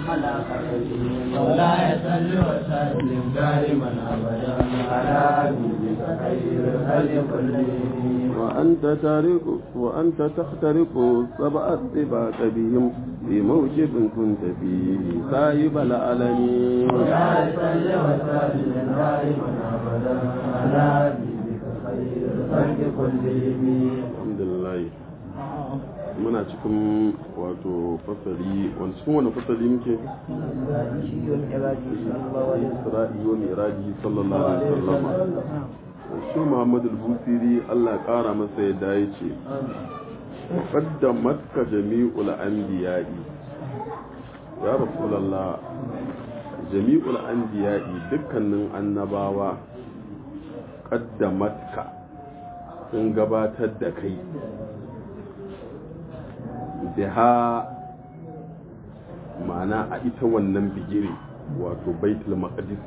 على خيره مولاي صل وسلم دائما ابدا على حبيبك خير الخلق كلهم وأنت تارك وأنت تخترق سبع الطباق بهم في موجب كنت فيه صاحب العالمين مولاي صل وسلم دائما ابدا على حبيبك خير الخلق كلهم alhamdulillah muna cikin wato fasali wani cikin wani fasali muke isra'i wa miraji sallallahu alaihi wasallam shi muhammad al-busiri Allah ya kara masa yadda ya ce qaddamat ka jami'ul anbiya'i ya rasulullah jami'ul anbiya'i dukkanin annabawa qaddamat ka sun gabatar da kai biha ma'ana a ita wannan bigire wato baitul maqdis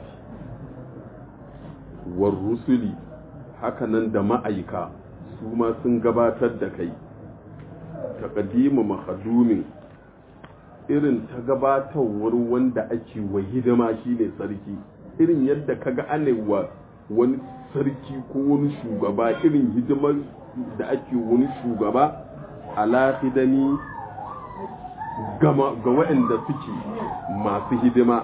war rusuli hakanan da ma'aika su ma sun gabatar da kai taqdimu mahadumin irin ta gabatarwar wanda ake wa hidima shine sarki irin yadda kaga anewa wani sarki ko wani shugaba irin hidimar da ake wani shugaba alaƙidani ga waɗanda suke masu hidima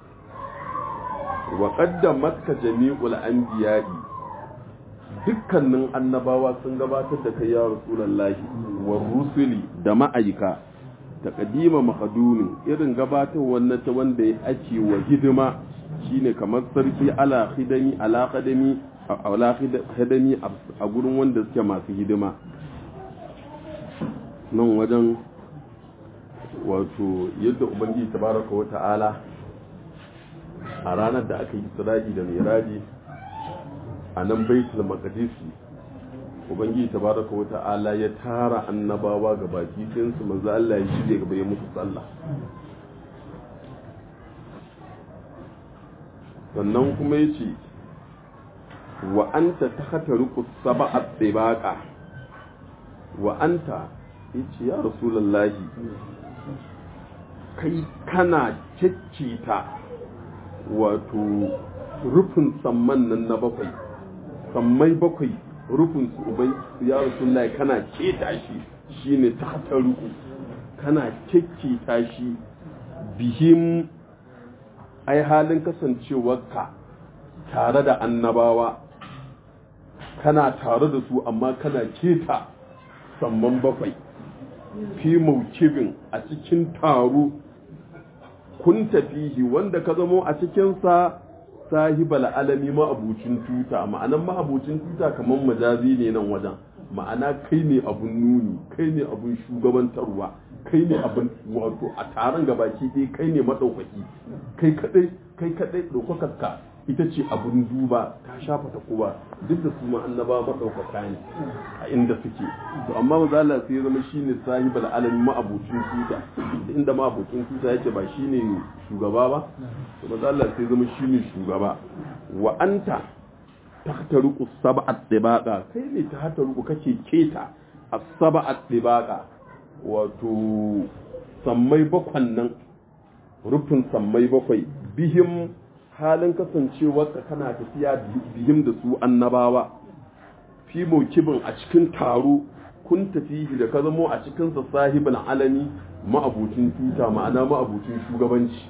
wa ƙaddamat ka jami'ul anbiya'i dukkanin annabawa sun gabatar da kai ya rasulullahi wa rusuli da ma'aika ta kadima makadunin irin gabatar wannan ta wanda ya ake wa hidima shine kamar sarki ala khidami ala khadami ala khidami a gurin wanda suke masu hidima nan wajen wato yadda ubangiji tabaraka wa ta'ala a ranar da aka yi isra'i da miraji a nan baitul maqdisi ubangiji tabaraka wa ta'ala ya tara annabawa ga baki ɗin su manzo Allah ya shige gaba ya musu sallah sannan kuma yace wa anta tahtariqu sab'a tibaqa wa anta yace ya rasulullahi kai kana ciccita wato rufin samman nan na bakwai sammai bakwai rufin su ubai ya rasulullahi kana keta shi shine tahtaruku kana ciccita shi bihim ai halin kasancewarka tare da annabawa kana tare da su amma kana keta samman bakwai fi maukibin a cikin taro kun tafihi wanda ka zamo a cikinsa sahibal alami ma'abucin tuta ma'anan ma'abucin tuta kamar majazi ne nan wajen ma'ana kai ne abun nuni kai ne abun shugabantarwa kai ne abun wato a taron gabaki ɗaya kai ne maɗaukaki kai kaɗai kai kaɗai ɗaukakarka ita ce abun duba ta shafa ta kowa duk da su ma annaba maɗaukaka ne a inda suke to amma maza Allah sai ya zama shine sahibul alami ma'abucin tuta inda ma'abucin tuta yake ba shine shugaba ba to maza Allah sai ya zama shine shugaba wa anta tahtaruqu sab'at tibaqa kai ne tahtaruqu kake keta as-sab'at tibaqa wato sammai bakwan nan rufin sammai bakwai bihim halin kasancewarka kana tafiya bihim da su annabawa fi kibin a cikin taro kun tafi da ka zamo a cikinsa sahibin alami ma'abucin tuta ma'ana ma'abucin shugabanci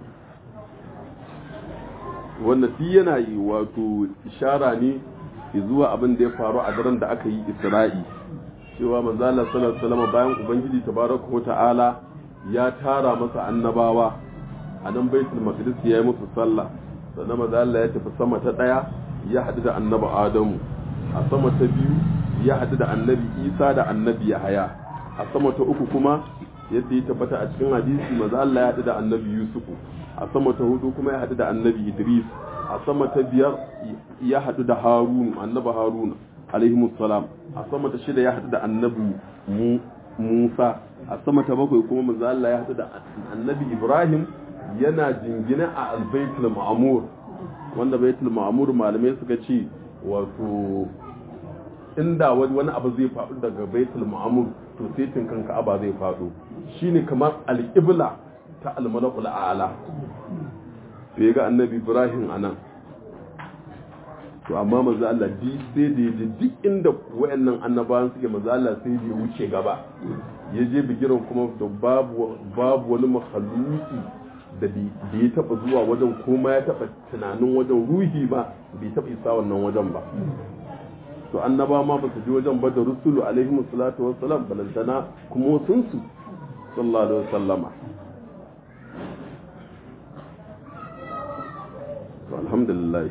wanda fi yana yi wato ishara ne zuwa abin da ya faru a daren da aka yi isra'i cewa manzala sallallahu bayan ubangiji tabaraka wa ta'ala ya tara masa annabawa a nan baitul maqdis ya yi musu sallah sannan maza Allah ya tafi sama ta daya ya haɗu da annabi Adamu a sama ta biyu ya haɗu da annabi Isa da annabi Yahaya a sama ta uku kuma yadda ya tabbata a cikin hadisi maza Allah ya haɗu da annabi Yusufu a sama ta hudu kuma ya haɗu da annabi Idris a sama ta biyar ya haɗu da Harun annabi Harun alaihi salam a sama ta shida ya haɗu da annabi Musa a sama ta bakwai kuma maza Allah ya haɗu da annabi Ibrahim yana jingina a albaitul ma'amur wanda baitul ma'amur malamai suka ce wato inda wani abu zai faɗo daga baitul ma'amur to sai tinkan ka'aba zai faɗo shine kamar alƙibla ta almalakul a'ala sai ga annabi ibrahim anan to amma manzo Allah di sai da yaje duk inda wayannan annabawan suke manzo Allah sai da ya wuce gaba ya je bigiran kuma da babu babu wani makhluki da da ya taba zuwa wajen kuma ya taba tunanin wajen ruhi ba bai taba isa wannan wajen ba to annaba ma ba su je wajen ba da rusulu alaihi salatu wassalam balantana kuma sun su sallallahu alaihi wasallama to alhamdulillah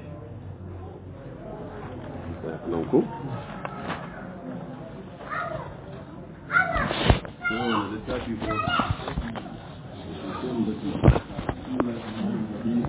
nan ku littafi ko